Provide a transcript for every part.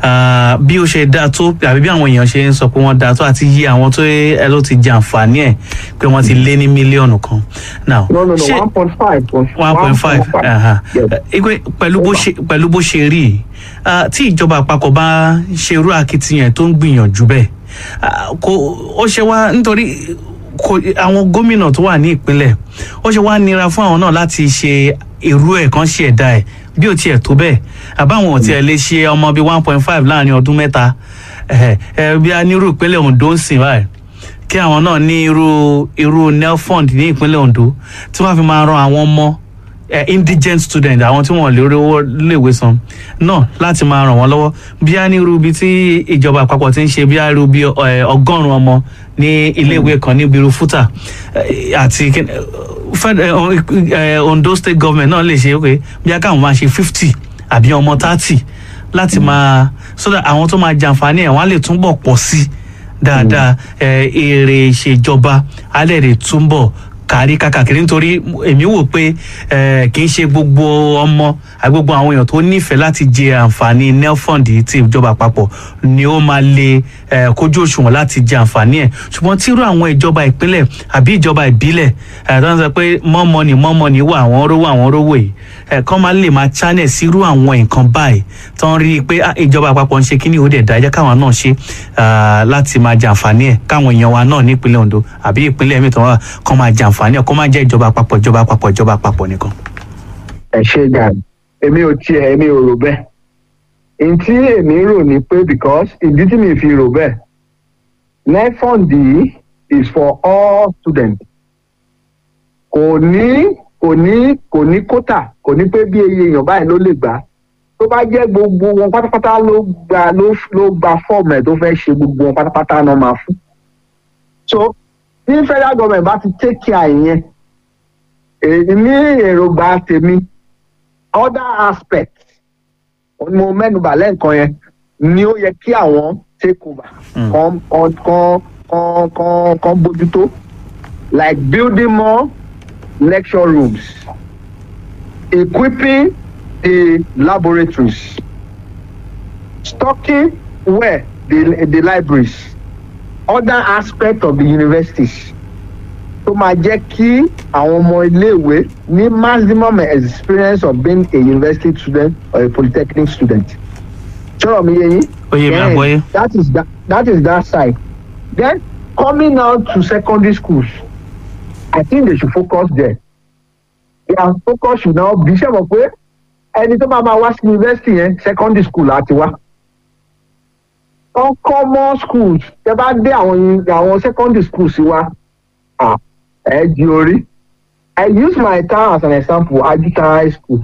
ah, bí ó ṣe dáa tó àbí bí àwọn èèyàn ṣe ń sọ pé wọ́n dáa tó àti yí àwọn tó ẹ ló ti jẹ àǹfààní ẹ̀ pé wọ́n ti lé ní mílíọ̀nù kan. now no no no ṣé- one point five one point five yes igbe pẹ̀lú bó ṣe pẹ̀lú bó ṣe rí i ah, tí ìjọba àpapọ̀ bá ṣerú akitiyan tó ń gbìyànjú bẹ́ẹ̀ ah, kò ó ṣe wá nítorí kò àwọn gómìnà tó wà ní ìpínlẹ̀ ó ṣe wá nira fún àwọn náà láti ṣe irú ẹ̀ kan ṣe ẹ̀dá ẹ̀ bí ò tiẹ̀ tó bẹ́ẹ̀ àbáwọn ò tiẹ̀ lè ṣe ọmọ bíi one point five láàrin ọdún mẹ́ta ẹ̀ ẹ̀ bí a nírú ìpínlẹ̀ Ondo ń sìn báyìí kí àwọn náà ní irú irú nelfund ní ìpínlẹ̀ Ondo tí wọ́n fi máa ran àwọn ọmọ eh, indigent student àwọn tí wọ́n lè rówó léèwé san náà láti máa ràn wọ́n lọ́wọ́ bí a ní irú ibi tí ìjọba àpapọ̀ ti ń ṣe bí a irú bí eh, ọgọ́rùn-ún ọmọ ní iléèwé kan níbi irú fúta eh, àti kí- eh, Fed- eh, o- eh, Ondo state government náà lè ṣe okay bí a káwọn máa ṣe fifty àbí ọmọ thirty láti máa so that àwọn tó máa jàǹfààní ẹ̀ wọ́n á lè túbọ̀ pọ̀ sí i dáadáa ẹ, èrè ìṣèjọba alẹ́ rẹ̀ túnbọ̀ kárí kákàkiri nítorí èmi wò pé ẹ, kì í ṣe gbogbo ọmọ àti gbogbo àwọn èèyàn tó nífẹ̀ẹ́ láti jẹ àǹfààní nelfund ti ìjọba àpapọ̀ ni ó máa lè ẹ, kójú òṣùwọ̀n láti jẹ àǹfààní ẹ̀ ṣùgbọ́n tírú àwọn ìjọba ìpínlẹ̀ àbí ìjọba ìbílẹ̀ ẹ, tó ń sọ pé more money more money wà àwọn rówó àwọn rówó yìí ẹ, kọ́ máa lè máa channel sírú àwọn nǹkan báyìí tó ń rí i pé ah, ìjọba àpapọ̀ ń ṣe kíní ó dẹ̀ dá ẹ jẹ́ káwọn náà ṣe ah, láti máa jàǹfààní ẹ̀ káwọn èèyàn wa náà nípínlẹ̀ Ondo àbí ìpínlẹ̀ mi tó wà kọ́ máa jàǹfààní ẹ̀ kó má jẹ́ ìjọba àpapọ̀ ìjọba àpapọ̀ ìjọba àpapọ̀ nìkan. ẹ ṣe gàdí èmi ò tiẹ̀ èmi ò rò bẹ́ẹ̀ n tí èmi rò ní pé because ìdí tí mi fi rò bẹ́ẹ̀ nefond yìí is for all students kò ní kò ní kò ní kótà kò ní pé bí iye èèyàn báyìí ló lè gbà tó bá jẹ́ gbogbo wọn pátápátá ló gba ló ló gba fọ́ọ̀mù ẹ̀ tó fẹ́ ṣe gbogbo wọn pátápátá náà máa fún so tí federal government bá ti take care ìyẹn èmi èròǹgbà tèmi other aspect mo mẹ́nubà lẹ́ǹkan yẹn ni ó yẹ kí àwọn take over Mm. kan kan kan kan kan kan bójútó like building more lecture rooms equipping the laboratories stocking where the the libraries other aspect of the universities tó máa jẹ́ kí àwọn ọmọ iléèwé ní maximum experience of being a university student or a polytechnic student. sọ̀rọ̀ mi yé yín. ó yé mi Then, àgbọ́yé. that is that, that is that side. then coming now to secondary schools I think they should focus there. their focus should now be ṣe mọ̀ pé ẹni tó máa máa wá sí university yẹn secondary school láti wá. wọ́n common schools tẹ bá dé àwọn uni- àwọn secondary schools wa ah, ẹ di orí. I use my town as an example Ajika high school.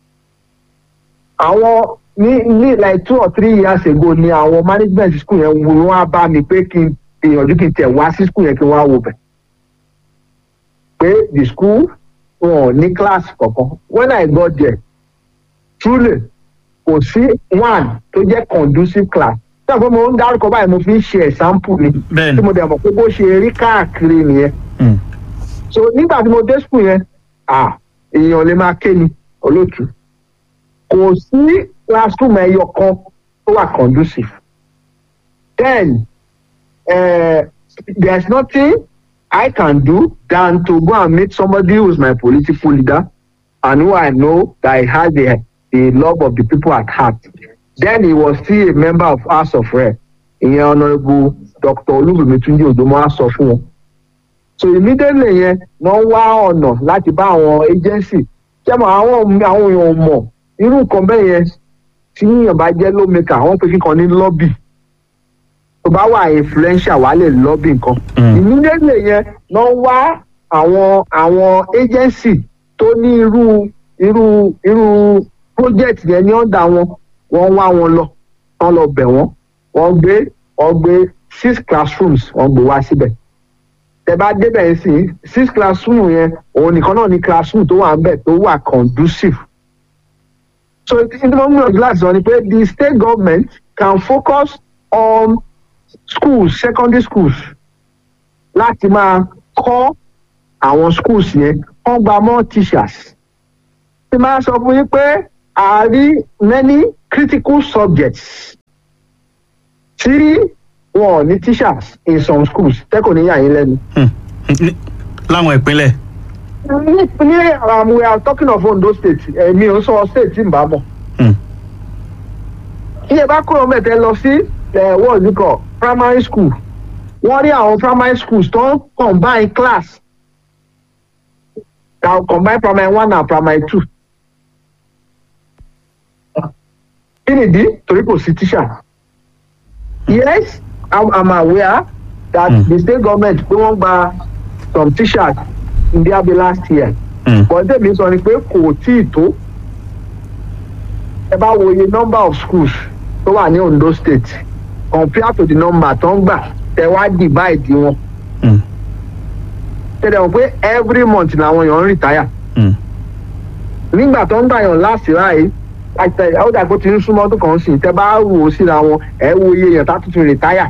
àwọn ní ní like two or three years ago ni àwọn management school yẹn wo wọn á bá mi pé kí n gbìyànjú kí n tẹ̀ wá sí school yẹn kí n wá wò bẹ̀. pé the school wọn ò ní class kankan when I got there truly kò sí one tó jẹ́ conducive class. ṣé àpò mo ń dárúkọ báyìí mo fi ń ṣe example ni bẹ́ẹ̀ni tí mo dẹ̀ mọ̀ pé bó ṣe rí káàkiri nìyẹn Mm. so nígbà tí mo dé school yẹn ah èèyàn lè máa ké ni olóòtú kò sí classroom ẹyọ kan tó wà conducive then uh, there is nothing I can do than to go and meet somebody who is my political leader and who I know that he has the the love of the people at heart then he was still a member of House of Rep ìyẹn honourable Dr. Olúbùnmi Túnjí Òdòmọ́ á sọ fún wọn so immediately yẹn wọ́n wá ọ̀nà láti bá àwọn agency jẹ́mọ̀ àwọn àwọn èèyàn ò mọ̀ irú nǹkan bẹ́ẹ̀ yẹn tí yíyan bá jẹ́ lawmaker àwọn pé kíkan ní lobby tó bá wà influential wà á lè lobby nǹkan Mm. immediately yẹn wọ́n wá àwọn àwọn agency tó ní irú irú irú project yẹn ní ọ̀dà wọn wọ́n wá wọn lọ wọ́n lọ bẹ̀ wọ́n wọ́n gbé wọ́n gbé six classrooms wọ́n gbé wá síbẹ̀ tẹ bá débẹ̀ sí six classroom yẹn òun nìkan náà ní classroom tó wà ń bẹ̀ tó wà conducive. so ìdí mo ń gbìyànjú láti sọ ni pé the state government can focus on schools secondary schools láti máa kọ́ àwọn schools yẹn wọ́n gba more teachers. ti máa sọ fún yín pé a rí many critical subjects tí wọn ò ní teachers in some schools tẹ́kọ̀ ní yà yín lẹ́nu. Hmm. Ní- láwọn ìpínlẹ̀. ní ní um, we are talking of Ondo state èmi ò ń sọ state tí n bá mọ̀. Hmm. iye bá kúrò mẹ́tẹ́ lọ sí ẹ̀ wọ́n ní kọ́ primary school wọ́n rí àwọn primary schools tó ń combine class na combine primary one and primary two. kí nìdí torí kò sí teacher. yes i'm, I'm aware that Hmm. the state government pé wọ́n gba some teachers in their bill last year Hmm. but tèmi sọ ni pé kò tí ì tó ẹ bá wo iye number of schools tó wà ní Ondo state compared to the number tó ń gbà tẹ wá divide wọn Hmm. tẹ̀lé wọn pé every month làwọn èèyàn ń retire Hmm. nígbà tó ń gbà yàn láti ráàyè àti àwọn ìdàgbò tí ń súnmọ́ ọdún kan sí tẹ bá wò ó síra wọn ẹ wo iye èèyàn tá tuntun retire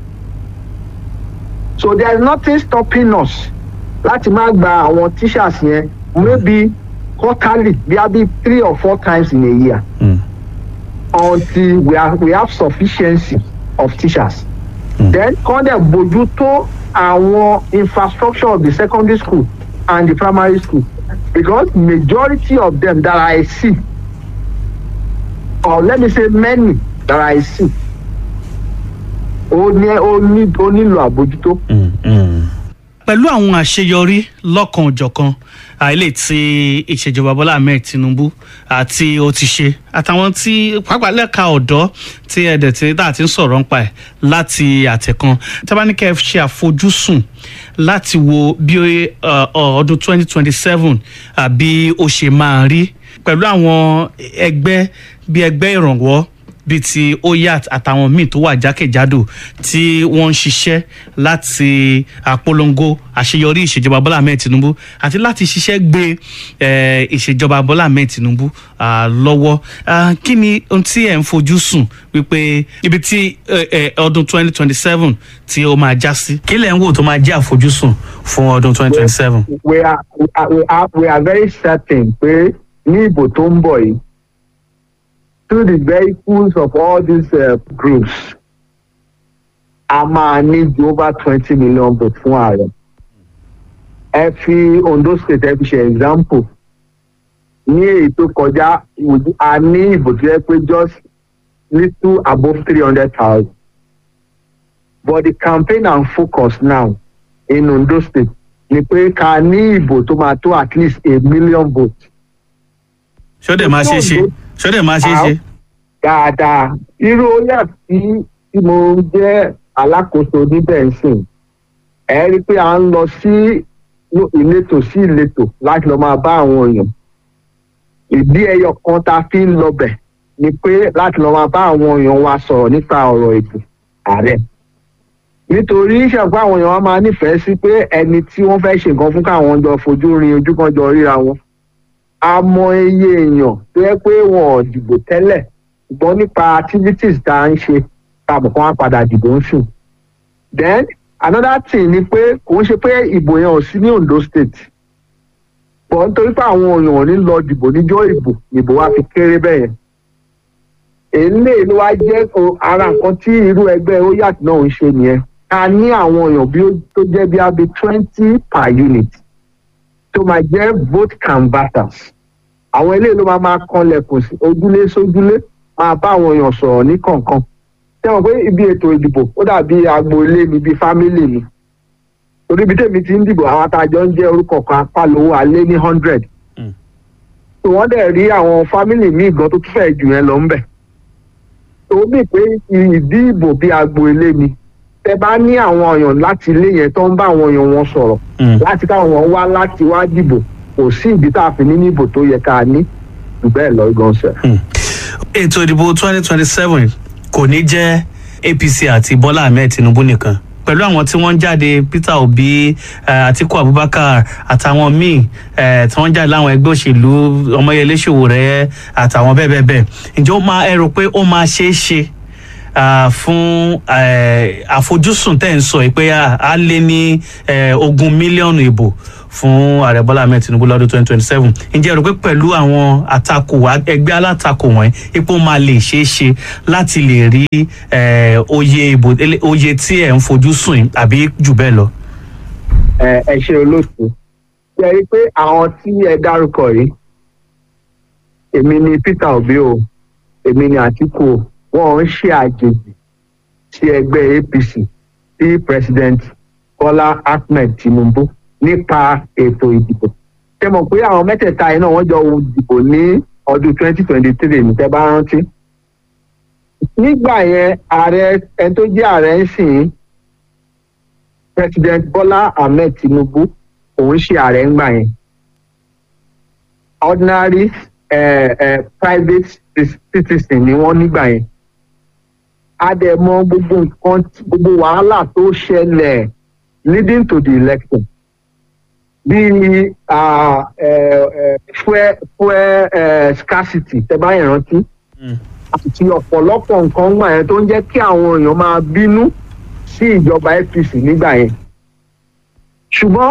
so there is nothing stopping us láti má gba àwọn teachers yẹn maybe quarterly bí a bí three or four times in a year Hmm. until we, are, we have sufficiency of teachers. Mm. then kọ́ dẹ̀ bójú tó àwọn infrastructure of the secondary school and the primary school because majority of them that I see or let me say many that I see ó ní ó ní ó nílò àbójútó. Mm, mm. pẹ̀lú àwọn àṣeyọrí lọ́kan-ò-jọ̀kan àìlè tí ìṣèjọba bọ́lá ahmed tinubu àti ó ti ṣe àtàwọn tí pàápàá lẹ́ka ọ̀dọ́ tí ẹ̀dẹ̀ tí tá a ti ń sọ̀rọ̀ nípa ẹ̀ láti àtẹ̀kan tábánikẹ́ ṣe àfojúsùn láti wo bí uh, uh, ọdún 2027 àbí ó ṣe máa rí pẹ̀lú àwọn ẹgbẹ́ bí ẹgbẹ́ ìrànwọ́ bíi ti oyat àtàwọn míì tó wà jákèjádò tí wọ́n ń ṣiṣẹ́ láti àpolongo àṣeyọrí ìṣèjọba bọ́lá ahmed tinubu àti láti ṣiṣẹ́ gbé eh, ìṣèjọba bọ́lá ahmed tinubu ah, lọ́wọ́ Ah, kí ni ohun tí ẹ̀ ń fojú sùn wípé ibi tí eh, eh, ọdún twenty twenty seven tí ó máa já sí. kí lẹ̀ ń wò tó máa jẹ́ àfojúsùn fún ọdún twenty twenty seven. we are we are we are, we are very certain pé ní ìbò tó ń bọ̀ yìí through the vehicles of all these uh, groups a máa ní ju over twenty million votes fún ààrẹ ẹ fi Ondo state ẹ fi ṣe example ní èyí tó kọjá a ní ìbò tó yẹ pé just little above three hundred thousand but the campaign and focus now in Ondo state ni pé ká ní ìbò tó máa tó at least a million votes. ṣó dẹ̀ máa ṣe é ṣe ṣó dẹ̀ máa ṣe é ṣe. dáadáa irú oyà tí tí mo jẹ́ alákòóso níbẹ̀ ń sìn ẹ rí i pé à ń lọ sí ìletò sí ìletò láti lọ máa bá àwọn èèyàn ìdí ẹyọ kan tá a fi ń lọbẹ̀ ni pé láti lọ máa bá àwọn èèyàn wa sọ̀rọ̀ nípa ọ̀rọ̀ ètò ààrẹ nítorí ṣàpá àwọn èèyàn wa máa nífẹ̀ẹ́ sí pé ẹni tí wọ́n fẹ́ ṣe nǹkan fún káwọn jọ fojú rin ojú kan jọ ríra wọn a mọ iye èèyàn tó yẹ pé wọn ò dìbò tẹ́lẹ̀ ṣùgbọ́n nípa activities tá à ń ṣe káàbọ̀ kan wá padà dìbò ń sùn. then another thing ni pé kò ń ṣe pé ìbò yẹn ò sí ní Ondo state bọ̀ nítorí pé àwọn èèyàn ò ní lọ dìbò níjọ́ ìbò ìbò wa fi kéré bẹ́ẹ̀ yẹn. èlé ló wá jẹ́ ara nǹkan tí irú ẹgbẹ́ oyat náà ń ṣe nìyẹn ká ní àwọn èèyàn bí tó jẹ́ bí abi twenty per unit tó máa jẹ́ vote canvassers àwọn eléyìí ló máa máa kanlẹ̀kùn sí ojúlé sójúlé máa bá àwọn èèyàn sọ̀rọ̀ ní kọ̀ọ̀kan tẹ́wọ̀n pé ibi ètò ìdìbò ó dàbí agboolé mi bíi fámílì mi torí ibi tèmi ti ń dìbò àwọn atajọ ń jẹ́ orúkọ kan apálówó alé ní hundred tó wọ́n dẹ̀ rí àwọn fámílì míì gan tó tún fẹ́ jù yẹn lọ ń bẹ̀ tó mì pé ìdí ìbò bíi agboolé mi tẹ bá ní àwọn èèyàn láti ilé yẹn tó ń bá àwọn èèyàn wọn sọ̀rọ̀ láti káwọn wá láti wá dìbò kò sí ìdí tá a fi ní níbò tó yẹ ká ní jù bẹ́ẹ̀ lọ gan sẹ́. ètò ìdìbò twenty twenty seven kò ní jẹ́ APC àti Bọ́lá Ahmed Tinubu nìkan pẹ̀lú àwọn tí wọ́n ń jáde Peter Obi Atiku Abubakar àtàwọn míì tí wọ́n ń jáde láwọn ẹgbẹ́ òṣèlú Ọmọyẹlé Sowore àtàwọn bẹ́ẹ̀ bẹ́ẹ̀ bẹ́ẹ̀ ǹjẹ́ ó máa ẹ rò pé ó máa ṣeé ṣe ah, fún eh, àfojúsùn tẹ́ ń sọ yìí pé ah, a lé ní eh, ogún mílíọ̀nù ìbò fún ààrẹ bọ́lá ahmed tinubu lọ́dún twenty twenty seven ǹjẹ́ ẹ rò pé pẹ̀lú àwọn àtakò ẹgbẹ́ alátakò wọ̀nyí ipò máa lè ṣeé ṣe láti lè rí eh, oyè ìbò oyè tí ẹ̀ ń fojú sùn yìí àbí jù bẹ́ẹ̀ lọ. ẹ ẹ ṣe olóòtú ṣe rí i pé àwọn tí ẹ dárúkọ yìí èmi ni peter obi o èmi ni àtìkù o wọn ń ṣe àjèjì sí ẹgbẹ́ apc sí president bola ahmed tinubu nípa ètò ìdìbò ṣe mọ̀ pé àwọn mẹ́tẹ̀ẹ̀ta yìí náà wọ́n jọ dìbò ní ọdún twenty twenty three ní tẹ́ bá rántí nígbà yẹn ààrẹ ẹni tó jẹ́ ààrẹ ń sìn president bola ahmed tinubu òun ṣe ààrẹ ńgbà yẹn ordinary uh, uh, private citizen ni wọ́n nígbà yẹn a dẹ̀ mọ gbogbo nǹkan gbogbo wàhálà tó ṣẹlẹ̀ leading to the election bíi fuel fuel scarcity tẹ́ bá yẹn rántí àti ọ̀pọ̀lọpọ̀ nǹkan gbà yẹn tó ń jẹ́ kí àwọn èèyàn máa bínú sí ìjọba apc nígbà yẹn ṣùgbọ́n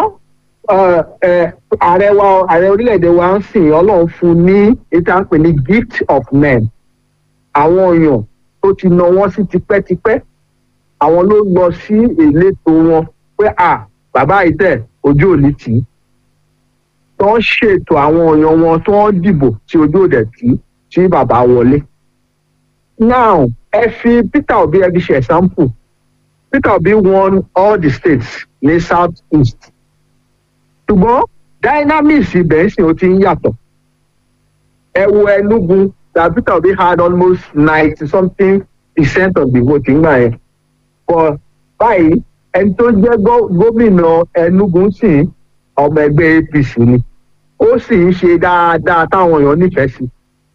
ààrẹ wa ààrẹ orílẹ̀-èdè wa ń sìn ọlọ́run fún ní ìta ń pè ní gift of men àwọn èèyàn tó ti nà wọ́n sí tipẹ́tipẹ́ àwọn ló lọ sí ìletò wọn pé à bàbá ìtẹ̀ ojú òní tì í tó ń ṣètò àwọn èèyàn wọn tó ń dìbò tí ojú òdẹ̀ tì í tí bàbá wọlé. now ẹ fi peter obi ẹ fi ṣe example peter obi won all the states ní south east ṣùgbọ́n dynamics ibẹ̀ sì ó ti ń yàtọ̀ ẹ wo enugu that peter obi had almost ninety something percent of the vote ńgbà yẹn but báyìí ẹni tó jẹ́ gómìnà enugu sì ọmọ ẹgbẹ́ apc ni ó sì ń ṣe dáadáa táwọn èèyàn nífẹ̀ẹ́ sí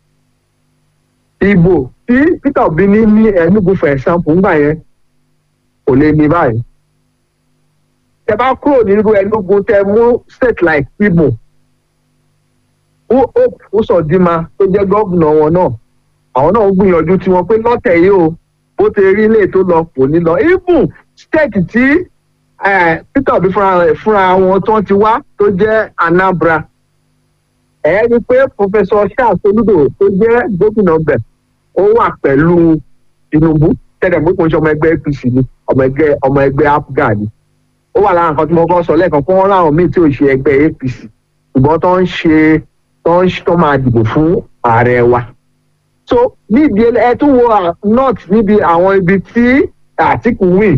ìbò tí peter obi ní ní enugu for example ńgbà yẹn kò lè ní báyìí tẹ bá kúrò nínú enugu tẹ mú state like imo hope usodima tó jẹ gómìnà wọn náà àwọn náà ń gbìyànjú tiwọn pé lọtẹ yìí o bó ti rí ilé tó lọ kò ní lọ even state tí peter obi fúnra wọn tó ti wá tó jẹ anambra ẹ rí i pé professor charles olùdó tó jẹ gómìnà bẹ ó wà pẹlú tinubu tẹlẹ pé kò ń ṣe ọmọ ẹgbẹ apc ni ọmọ ẹgbẹ ọmọ ẹgbẹ afghan ni ó wà lára nǹkan tí mo kọ́ sọ lẹ́ẹ̀kan fún wọn láwọn míì tí ò ṣe ẹgbẹ́ apc ṣùgbọ́n tó ń ṣe tó ń tó máa dìbò fún ààrẹ wa. so níbi ẹ tún wo north níbi àwọn ibi tí àtìkù win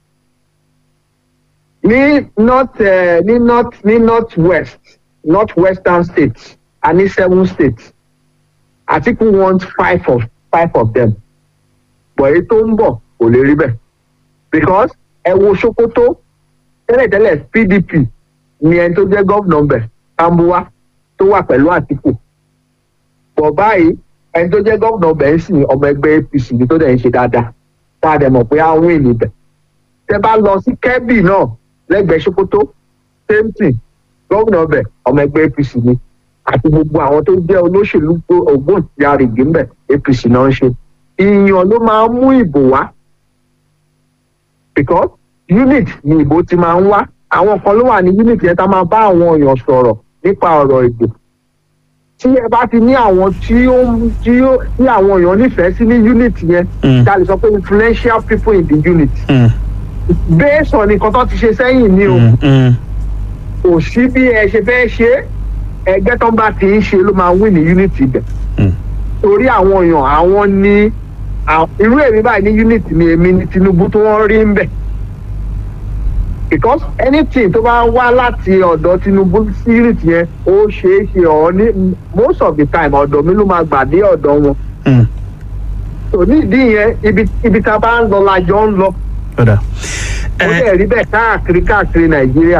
ní north ní north ní north west north western states a ní seven states àtìkù want five of five of them but èyí tó ń bọ̀ kò lè rí bẹ́ẹ̀ because ẹ wo sokoto tẹ́lẹ̀tẹ́lẹ̀ pdp ni ẹni tó jẹ́ gómìnà bẹ̀ tambuwa tó wà pẹ̀lú àtìkù bọ̀ báyìí ẹni tó jẹ́ gómìnà bẹ̀ ń sìn ọmọ ẹgbẹ́ apc ni tó dẹ̀ ń ṣe dáadáa tá a dẹ̀ mọ̀ pé àwọn ènìyàn bẹ̀ tẹ́ bá lọ sí kẹ́bì náà lẹ́gbẹ̀ẹ́ sokoto same thing gómìnà bẹ̀ ọmọ ẹgbẹ́ apc ni àti gbogbo àwọn tó jẹ́ olóṣèlú ògbóǹtarìgì ń bẹ̀ apc náà ń ṣe ìyàn ló máa ń mú ìbò wá because unit ni ìbò ti máa ń wá àwọn kan ló wà ní unit yẹn tá máa bá àwọn èèyàn sọ̀rọ̀ nípa ọ̀rọ̀ ìbò tí ẹ bá ti ní àwọn tí ó tí ó tí àwọn èèyàn nífẹ̀ẹ́ sí ní unit yẹn tá a lè sọ pé influential people in the unit based on nǹkan tó ti ṣe sẹ́yìn ni o kò sí bí ẹ ṣe fẹ́ ṣe ẹgbẹ́ tó ń bá ti ń ṣe ló máa win ní unit ibẹ̀ torí àwọn èèyàn àwọn ní irú èmi báyìí ní unit ni èmi ní tinubu tó wọ́n rí ń bẹ̀ because anything tó bá wá láti ọ̀dọ̀ tinubu sí unit yẹn ó ṣeé ṣe ọ̀ ní most of the time ọ̀dọ̀ mi ló máa gbà dé ọ̀dọ̀ wọn. tò ní ìdí yẹn ibi ibi tá a bá ń lọ la jọ ń lọ. ó dẹ̀ rí bẹ́ẹ̀ káàkiri káàkiri nàìjíríà.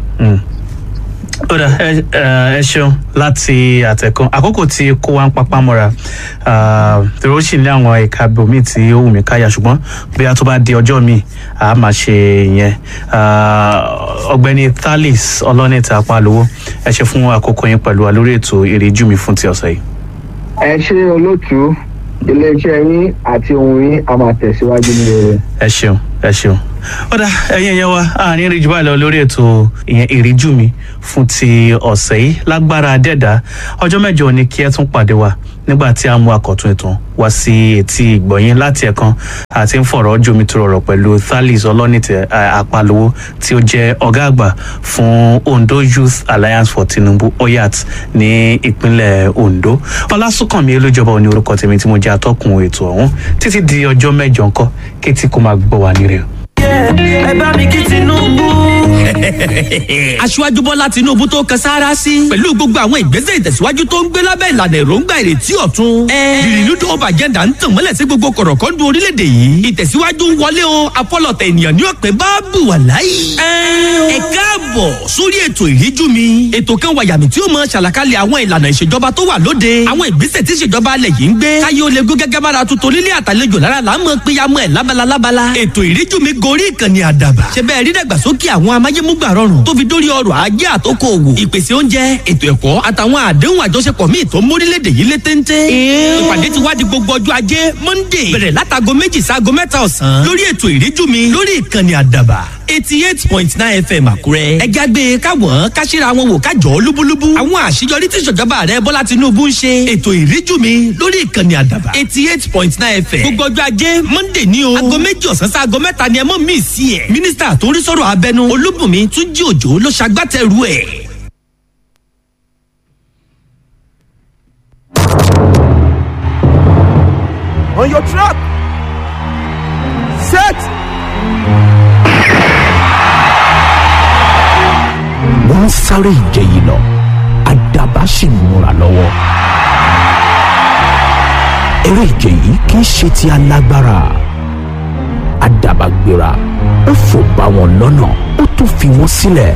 ó dà ẹ ṣeun láti àtẹ̀kùn àkókò tí kó wa ń papá mọ́ra torí ó sì ní àwọn ẹ̀ka bòmíì tí ó wù mí káyà ṣùgbọ́n bí a tó bá di ọjọ́ míì a máa ṣe ìyẹn ọ̀gbẹ́ni thalis ọlọ́nìta apálówó ẹ ṣe fún àkókò yín pẹ̀lú wa lórí ètò ìrìjú mi fún ti ọ̀sẹ̀ yìí. ẹ ṣe olóòtú iléeṣẹ́ yín àti ohun yín a máa tẹ̀síwájú ní rere. ẹ ṣeun ẹ ṣeun ọ̀dà ẹ̀yin ẹ̀yẹ wa àárín ìrìjú báyìí lọ lórí ètò ìyẹn ìríjú mi fún ti ọ̀sẹ̀ yìí lágbára dẹ́dà ọjọ́ mẹ́jọ ni kí ẹ tún pàdé wa nígbà tí a mú akọ̀tún ètò wá sí etí ìgbọ̀nyín láti ẹ̀kan àti ń fọ̀rọ̀ jomitoro ọ̀rọ̀ pẹ̀lú thalis ọlọ́nìtẹ̀ àpalówó tí ó jẹ́ ọ̀gá àgbà fún ondo youth alliance for tinubu oyat ní ìpínlẹ̀ ondo ọlásùnkànmí olójọba òní orúkọ tèmi tí mo jẹ́ atọ́kùn ètò ọ̀hún títí di ọjọ́ mẹ́jọ ńkọ́ kétí kó máa gbọ́ wa nírè ẹ bá mi kí tinubu. aṣíwájú bọ́lá tinubu tó kan sára sí. pẹ̀lú gbogbo àwọn ìgbésẹ̀ ìtẹ̀síwájú tó ń gbé lábẹ́ ìlànà èròǹgbà ìrètí ọ̀tun. the renewed hope agenda ń tàn mọ́lẹ̀ sí gbogbo kọ̀rọ̀kọ́ndù orílẹ̀-èdè yìí. ìtẹ̀síwájú ń wọlé o afọlọ̀tẹ̀ ènìyàn ní ọ̀pẹ bá bù wà láyé. ẹ káàbọ̀ sórí ètò ìríjú mi. ètò kan wàyàmì tí ó mọ ṣàlàkalẹ̀ àwọn ìlànà ìṣèjọba tó wà lóde. àwọn ìgbésẹ̀ tí ìṣèjọba alẹ̀ yìí ń gbé. káyé ó lè gún gẹ́gẹ́ bára tuntun nílé àtàlejò lára là ń mọ péyàmọ́ ẹ̀ lábala lábala. ètò ìríjú mi gorí ìkànnì àdàbà. ṣe bẹ́ẹ̀ rí dàgbàsókè àwọn amáyémúgbà rọrùn tó fi dórí ọrọ̀ ajé àtòkò òwò ìpèsè oúnjẹ ètò ẹ̀kọ́ àtàwọn àdéhùn àjọṣepọ̀ míì tó mórílẹ̀‐èdè yìí lé téńté. ìpàdé ti wá di gbogbo ọjọ́ ajé monday bẹ̀rẹ̀ látago méjì sáago mẹ́ta ọ̀sán lórí ètò ìríjú mi lórí ìkànnì àdàbà eighty eight point nine fm àkúrẹ́. ẹ jágbe káwọn káṣíra wọn wò kájọ lúbúlúbú. àwọn àṣeyọrí tí ìṣèjọba rẹ bọ́lá tinubu ń ṣe. ètò ìríjú mi lórí ìkànnì àdàbà eighty eight point nine fm. gbogbo ọjọ́ ajé monday ní o. aago méjì ọ̀sán sí aago mẹ́ta ni ẹ mọ̀ mí sí ẹ̀. mínísítà tó ń rí sọ̀rọ̀ abẹnú olúbùnmi túnjí òjò ló ṣagbátẹrù ẹ̀. on your trap. Set. wọ́n ń sáré ìje yìí lọ àdàbà sì ń múra lọ́wọ́. eré ìje yìí kì í ṣe ti alágbára àdàbà gbéra ó fò bá wọn lọ́nà ó tún fi wọ́n sílẹ̀.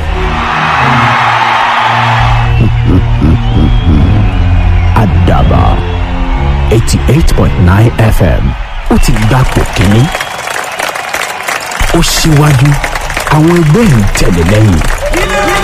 àdàbà eighty eight point nine fm ó ti gbapò kínní ó síwájú àwọn ẹgbẹ́ ń tẹ̀lé lẹ́yìn.